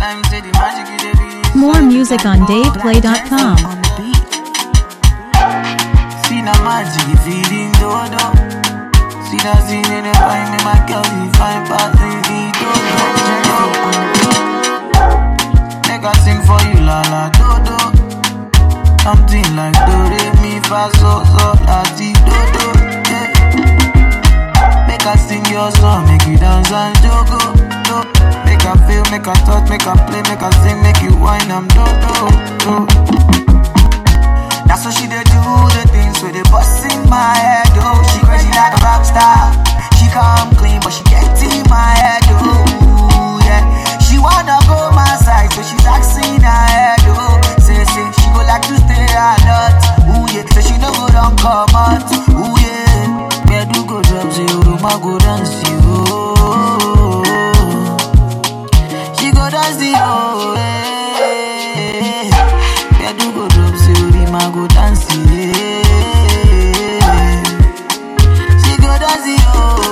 Time say the magic is the beat. More music on DavePlay.com. On the beat. See the magic feeding dodo. See the scene in the fine, me my girl, you fine passing the dodo. Make I sing for you, la la dodo. Something like do re mi fa so so la ti dodo. Yeah. Make I sing your song, make you dance and jogo. Do. Make I feel, make I touch, make I play, make I sing, make you whine, I'm do do do. That's what she did do the things with the bust in my head, oh. She crazy like a rock star. She come clean, but she get in my head, oh. Yeah. She wanna go my side, so she's asking her head, oh. Say, say, she go like to stay a lot. Ooh, yeah. So she no go down come out. Ooh, yeah. Where do go drop zero, ma go dance you. Oh. She go dance the oh, eh. Where do go drop zero, ma go dance yeah. She go dance the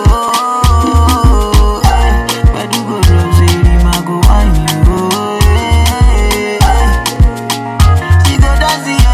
oh, eh. Where do go drop zero, ma go wine you. Oh, eh. She go dance the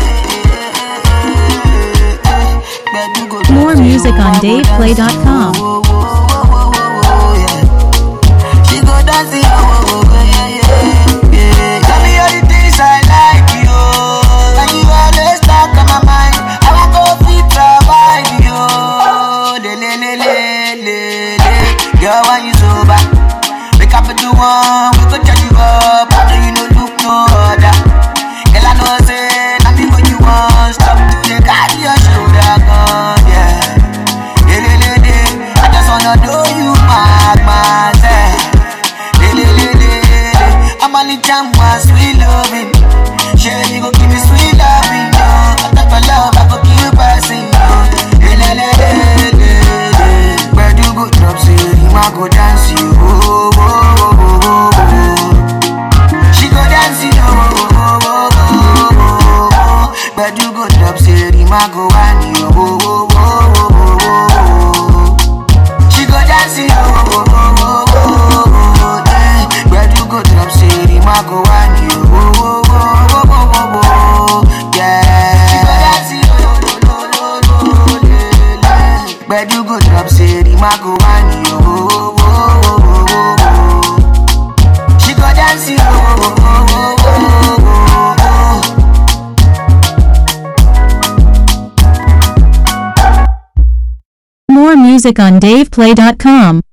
eh, eh, eh. Where do go drop More zero, music on ma go dance DavePlay.com. oh, oh, oh, oh, oh, oh, yeah. She go dancing, oh, oh, oh, yeah, yeah, yeah. Tell me all the things I like, you. And you always stuck on my mind. I want go fit provide, you. Le, le, le, le, le, le. Girl, when you sober, wake up at the one, we go charge you up. How do you no look no other? Girl, I know, say, nothing when you want. Stop to the carry your shoulder, gun, yeah. Le, le, le, le. I just wanna do you mad, mad, eh. Le, le, le, le, le. I'm only jam one sweet loving. Sure, you go give me sweet loving, yo. I thought for love, I go keep passing, yo. Le, le, le, le, le, le. Where do go drop, say, you ma go dance, you. Oh, oh, oh, oh, oh, oh. She go dance, you. Oh, oh, oh, oh, oh, oh. Where do go drop, say, you ma go wine, you. Oh, oh, oh, oh, oh, oh. She go dancing, oh, oh, oh, oh, oh, oh, yeah. Where do go drop, say, the ma go on you, oh, oh, oh, oh, oh, oh, oh, yeah. She go dancing, oh, oh, oh, oh, oh, yeah, yeah. Where do go drop, say, the ma go on you, oh, oh, oh, oh, oh, oh. She go dancing, oh, oh, oh, oh, oh, oh, oh. More music on DavePlay.com.